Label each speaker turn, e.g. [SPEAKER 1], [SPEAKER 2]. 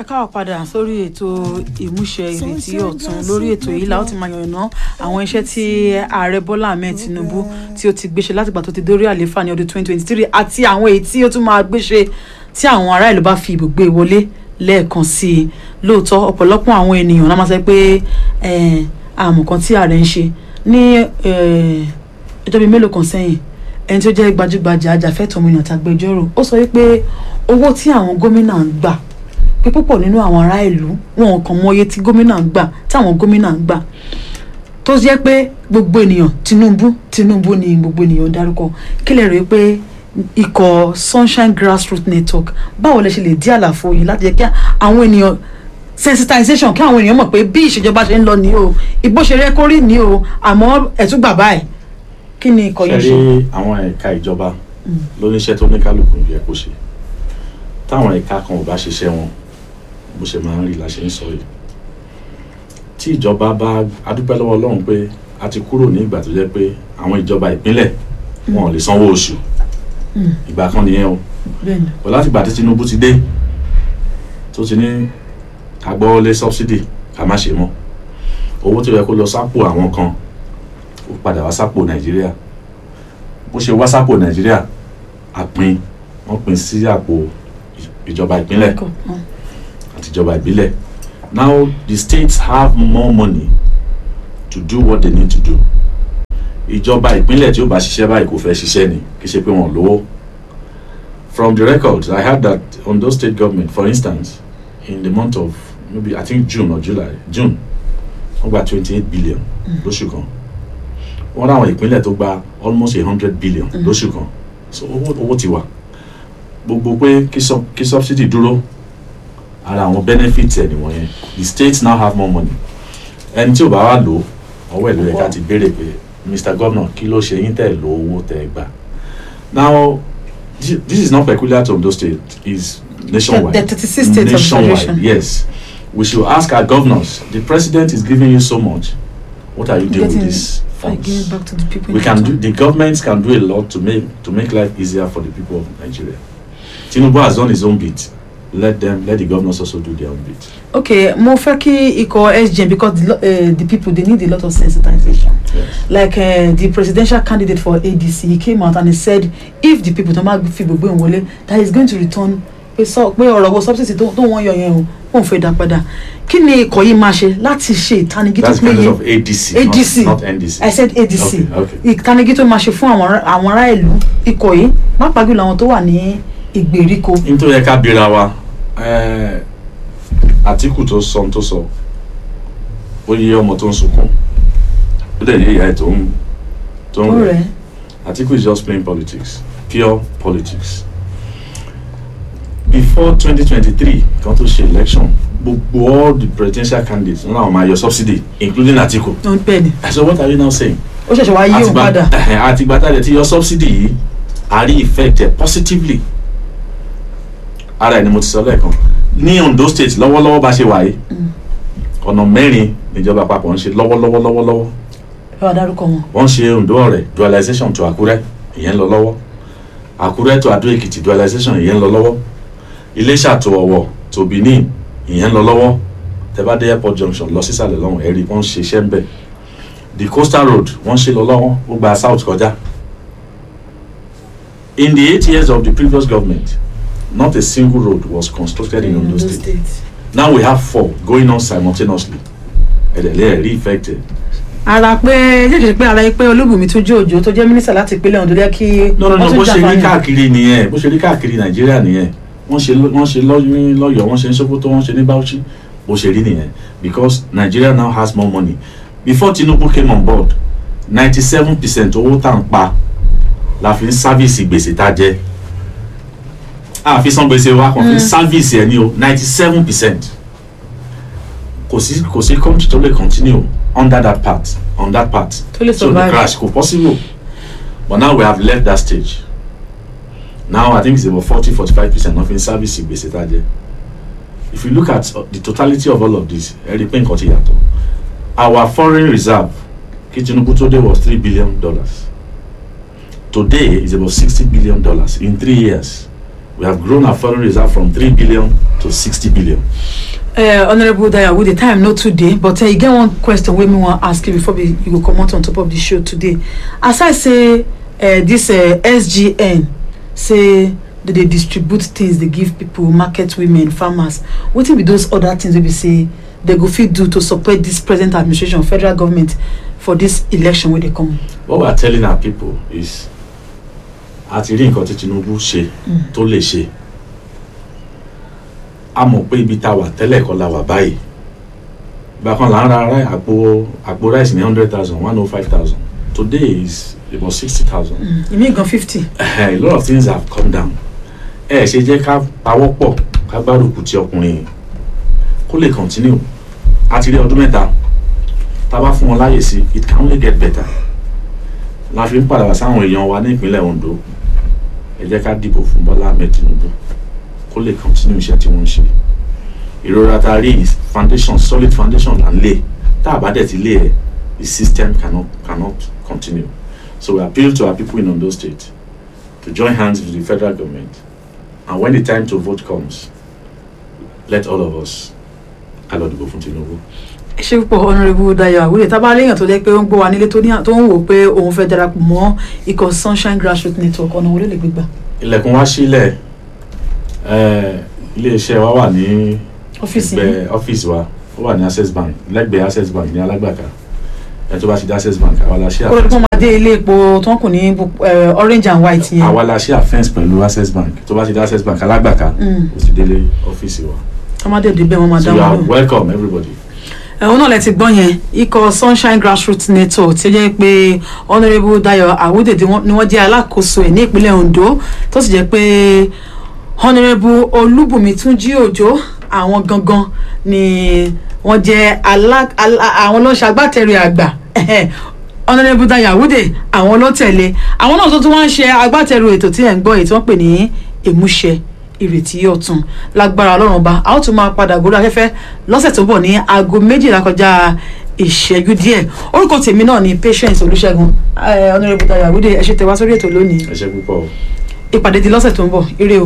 [SPEAKER 1] ẹ káwọ padà sórí ètò ìmúṣẹ ìrètí ọ̀tun lórí ètò yìí la ó ti máa yànnà àwọn iṣẹ́ tí ààrẹ bọ́lá ahmed tinubu tí ó ti gbéṣe látìgbà tó ti dórí àlééfà ní ọdún 2023 àti àwọn èyí tí ó tún máa gbéṣe tí àwọn ará ìlú bá fi ibùgbé wọlé lẹ́ẹ̀kan sí i lóòótọ́ ọ̀pọ̀lọpọ̀ àwọn ènìyàn náà máa sọ pé àmọ̀ kan tí ààrẹ ń ṣe ní ọjọ́ bíi mélòó kan sẹ́yìn ẹni tó jẹ́ gbajúgbajà ajàfẹ́tọ̀ọ́ ọmọnìyàn tàgbẹjọ́rò ó sọ wípé owó tí àwọn gómìnà ń gbà pé púpọ̀ nínú àwọn ará ìlú wọn kàn mọ iye tí gómìnà ń gbà tí àwọn gómìnà ń gbà tó jẹ́ pé gbogbo ènìyàn Tinubu Tinubu ni gbogbo ènìyàn dárúkọ kí lè rí i pé ikọ̀ Sunshine Grassroots Network báwo lẹ ṣe lè dí àlàfo yìí láti jẹ́ kí àwọn ènìyàn sensitization kí àwọn ènìyàn mọ̀ pé bí ìṣèjọba ṣe ń lọ ní o ìbò ṣe rẹ́ kórì ní o àmọ́ ẹ̀tún gbà báyìí kí ni ikọ̀ yìí ṣe.
[SPEAKER 2] ṣe rí àwọn ẹ̀ka ìjọba lóníṣẹ́ tó ní kálukú yẹ kó ṣe táwọn ẹ̀ka kan ò bá ṣiṣẹ́ wọn bó ṣe máa ń rí la ṣe ń sọ yìí tí ìjọba bá adúpẹ́ lọ́wọ́ Ọlọ́run pé a ti kúrò ní ìgbà tó jẹ́ pé àwọn ìjọba ìpínlẹ̀ wọn ò lè sanwó oṣù ìgbà kan nìyẹn o bọ̀ láti ìgbà tí Tinubu ti dé tó ti ní agbọ́wọlé subsidy ká má ṣe mọ́ owó tó yẹ kó lọ sápò àwọn kan ó padà wá sápò Nàìjíríà bó ṣe wá sápò Nàìjíríà àpín wọ́n pín sí àpò ìjọba ìpínlẹ̀ àtijọba ìbílẹ̀ now the states have more money to do what they need to do ìjọba ìpínlẹ̀ tí ó bá ṣiṣẹ́ báyìí kò fẹ́ ṣiṣẹ́ ni kì í ṣe pé wọ́n lówó from the records I heard that Ondo state government for instance in the month of maybe I think June or July June wọ́n gba twenty eight billion lóṣù kan wọ́n ráwọn ìpínlẹ̀ tó gba almost a hundred billion lóṣù kan so owó owó ti wà gbogbo pé kí subsidy dúró ara àwọn benefits ẹ̀ nìwọ̀nyẹn the states now have more money ẹni tí ò bá wà lò ọwọ́ ẹ̀ ló yẹ ká ti béèrè pé mr governor kí ló ṣe yín tẹ̀ lo owó tẹ̀ gbà now this, this is not peculiar to Ondo state it's nationwide
[SPEAKER 1] the thirty six states of
[SPEAKER 2] nationwide
[SPEAKER 1] federation
[SPEAKER 2] yes we should ask our governors the president is giving you so much what are you doing with
[SPEAKER 1] Getting-
[SPEAKER 2] these
[SPEAKER 1] I give
[SPEAKER 2] funds
[SPEAKER 1] it back to the people
[SPEAKER 2] we
[SPEAKER 1] in
[SPEAKER 2] can
[SPEAKER 1] Qatar.
[SPEAKER 2] do the governments can do a lot to make to make life easier for the people of Nigeria Tinubu has done his own bit let them let the governors also do their own bit
[SPEAKER 1] okay mo fẹ́ kí ikọ̀ SGN because the, lo- uh, the people they need a lot of sensitization
[SPEAKER 2] yes
[SPEAKER 1] like uh, the presidential candidate for ADC he came out and he said if the people tó máa fi gbogbo ìwọ̀n wọlé that he is going to return pé sọ pé ọ̀rọ̀ wo subsidy tó tó wọ́n yọ yẹn o wọ́n fẹ́ dá padà kí ni ikọ̀ yìí máa ṣe láti ṣe ìtanijí tó
[SPEAKER 2] that's the candidate
[SPEAKER 1] péye
[SPEAKER 2] of ADC
[SPEAKER 1] ADC.
[SPEAKER 2] not, not NDC
[SPEAKER 1] I said ADC
[SPEAKER 2] okay okay
[SPEAKER 1] ìtanijí tó máa ṣe fún àwọn ará- àwọn ará ìlú ikọ̀ yìí pàápàá jùlọ àwọn tó wà ní ìgbèríko
[SPEAKER 2] nítorí ẹ ká bira wa eh, Àtíkù tó sọ ohun tó sọ ó yé ọmọ tó ń sunkún ó dẹ̀ yé ìyá ẹ̀ tó ń tó
[SPEAKER 1] tó
[SPEAKER 2] ń
[SPEAKER 1] rẹ̀
[SPEAKER 2] Atiku is just playing politics pure politics before twenty twenty three kan tó ṣe election gbogbo all the presidential candidates wọn làwọn máa yọ subsidy including Atiku
[SPEAKER 1] tó ń pẹ́ ni
[SPEAKER 2] so what are you now saying
[SPEAKER 1] ó ṣẹ̀ṣẹ̀ wá yí òun padà
[SPEAKER 2] àtìgbà tá a lè ti yọ subsidy yìí a rí effect ẹ̀ positively ara ẹ̀ ni mo ti sọ lẹ́ẹ̀kan ní Ondo state lọ́wọ́lọ́wọ́ bá ṣe wà yìí ọ̀nà mẹ́rin níjọba àpapọ̀ ń ṣe lọ́wọ́lọ́wọ́ lọ́wọ́lọ́wọ́
[SPEAKER 1] ẹ wá dárúkọ wọn
[SPEAKER 2] wọ́n ṣe Ondo ọ̀rẹ́ dualization to Àkúrẹ́ ìyẹn ń lọ lọ́wọ́ Àkúrẹ́ to Adó Èkìtì dualization ìyẹn ń lọ lọ́wọ́ Iléṣà to Ọ̀wọ̀ to Benin ìyẹn ń lọ lọ́wọ́ tẹ́bá dé airport junction lọ sísàlẹ̀ lọ́hùn ẹ̀rí wọ́n ń ṣe iṣẹ́ ń bẹ̀ the coastal road wọ́n ṣe lọ lọ́wọ́ ó gba south kọjá in the eight years of the previous government not a single road was constructed in Ondo state now we have four going on simultaneously ẹ̀dẹ̀lẹ́ ẹ̀rí effect ẹ̀
[SPEAKER 1] ara pé jẹ́jẹ́ pé ara yìí pé Olúbùnmi tó jẹ́ òjò tó jẹ́ mínísítà láti ìpínlẹ̀ Ondo lẹ́ kí
[SPEAKER 2] no no no
[SPEAKER 1] wọ́n tún
[SPEAKER 2] bó ṣe rí
[SPEAKER 1] jàǹfààní.
[SPEAKER 2] káàkiri nìyẹn bó ṣe rí káàkiri nàìjíríà nìyẹn wọ́n ṣe lọ- wọ́n ṣe lọ- ní lọ́yọ̀ọ́ wọ́n ṣe ní Sókótó wọ́n ṣe ní Bauchi bó ṣe rí nìyẹn because Nigeria now has more money before Tinubu came on board ninety seven percent owó tá à ń pa la fi ń sáfíìsì gbèsè tá a jẹ a fi san gbèsè wa kàn fi ń sáfíìsì ẹ ní o ninety seven percent kò sí kò sí country tó lè continue under that part on that part
[SPEAKER 1] tó lè
[SPEAKER 2] so the
[SPEAKER 1] survive
[SPEAKER 2] crash kò possible but now we have left that stage now i think it's about forty forty-five percent of in service gbèsè tá a jẹ if you look at uh, the totality of all of this ẹ rí i pé nǹkan ti yàtọ̀ our foreign reserve kí Tinubu tó dé was three billion dollars today is about sixty billion dollars in three years we have grown our foreign reserve from three billion to sixty billion.
[SPEAKER 1] Uh, honourable dayawu the time no too dey but uh, e get one question wey me wan ask you before we, you go comot on top of the show today aside say uh, this uh, sgn say they dey distribute things dey give people market women farmers wetin be those other things wey be say they go fit do to support this present administration federal government for this election wey dey come.
[SPEAKER 2] what we are telling our people is a ti rí nǹkan tí tinubu ṣe tó lè ṣe a mọ̀ pé ibi tá a wà tẹ́lẹ̀ kọ́ la wà báyìí ìgbà kan là ń ra ara àpò àpò rice ní hundred thousand one oh five thousand today is about sixty thousand
[SPEAKER 1] ìmí gan fifty.
[SPEAKER 2] a lot of things have come down ẹ ṣe jẹ́ ká pawọ́ pọ̀ ká gbárùkù ti ọkùnrin yìí kó lè continue a ti rí ọdún mẹ́ta tá a bá fún wọn láyè sí it can only get better la fi ń padà wá sáwọn èèyàn wa ní ìpínlẹ̀ Ondo ẹ jẹ́ ká dìbò fún Bọ́lá Ahmed Tinubu kó lè continue iṣẹ́ tí wọ́n ń ṣe ìrora tá a rí is foundation solid foundation là ń lé tá a bá dẹ̀ ti lé ẹ̀ the system cannot cannot continue so we appeal to our people in Ondo State to join hands with the federal government and when the time to vote comes let all of us ká lọ dìbò fún Tinubu.
[SPEAKER 1] ẹ ṣe púpọ̀ honourable dayo àwúrẹ́ tá a bá léèyàn tó jẹ́ pé ó ń gbọ́ wa nílé tó ní- tó ń wò pé òun fẹ́ darapọ̀ mọ́ ikọ̀ sunshine grassroots network ọ̀nà wọlé lè gbégbá
[SPEAKER 2] ilẹ̀kùn wa sílẹ̀ eh, iléeṣẹ́ wa wà ní
[SPEAKER 1] ọ́fíìsì yìí.
[SPEAKER 2] ẹgbẹ́ ọ́fíìsì wa ó wà ní access bank lẹ́gbẹ̀ẹ́ access bank ní alágbàká ẹ tó bá ti dé access bank àwa la ṣe
[SPEAKER 1] kó ló
[SPEAKER 2] àfẹ́ǹsì
[SPEAKER 1] tó máa dé ilé epo tó ń kù ní bu- eh, orange and white yẹn
[SPEAKER 2] àwa la ṣe àfẹ́ǹsì pẹ̀lú access bank tó bá ti dé access bank alágbàká
[SPEAKER 1] Mm.
[SPEAKER 2] ó ti délé ọ́fíìsì wa
[SPEAKER 1] tó máa dé débẹ̀ wọ́n máa dá
[SPEAKER 2] so you
[SPEAKER 1] wọn
[SPEAKER 2] are
[SPEAKER 1] lóhùn.
[SPEAKER 2] welcome everybody.
[SPEAKER 1] ẹ̀hún náà lẹ ti gbọ́ yẹn ikọ̀ sunshine grassroots network tí ó jẹ́ pé honourable dayo awudede wọn- ni wọ́n jẹ́ alákòóso ẹ̀ ní ìpínlẹ̀ ondo tó sì jẹ́ pé honourable olúbùnmi túnjí òjò àwọn gangan ni wọ́n jẹ́ alá- alá- àwọn ló ń ṣagbátẹrù àgbà honourable dayo awude àwọn ló tẹ̀lé àwọn náà tó tún wọ́n ń ṣe agbátẹrù ètò tí ẹ̀ ń gbọ́ èyí tí wọ́n pè ní ìmúṣẹ ìrètí ọ̀tun lágbára ọlọ́run ọba a ó tún máa padà gorí afẹ́fẹ́ lọ́sẹ̀ tó bọ̀ ní aago méjìlá kọjá ìṣẹ́jú díẹ̀ orúkọ tèmi náà ni patience olùṣègùn honourable dayo awude ẹ ṣe tẹ wá sórí ètò lónìí
[SPEAKER 2] ẹ ṣe púpọ̀ o.
[SPEAKER 1] ìpàdé di lọ́sẹ̀ tó ń bọ̀ ire o.